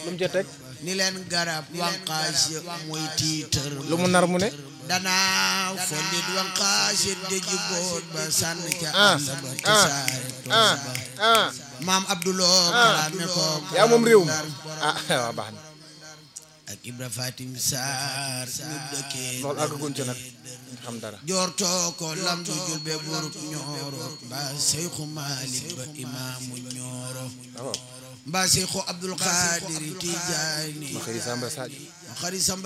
lu mu ca teg ni leen garab wanqaas ya muy tiitër lu mu nar mu ne danaa follit wanqaas ya dëji boot ba sànn ca ah àll ba ah tasaare tool ah ba ah maam Abdouloo kalaame ko yaa moom réew mi ah waaw baax na ak Ibra Fatim Sarr ñu dëkkee loolu àggaguñ ci nag xam dara joortoo ko lam du julbe burub ñooro mbaa Seyxu Maalik ba imaamu ñooro waaw mbaa Seyxu Abdul Xaadir Tijaani ma xëy Samba Sadio xari Samba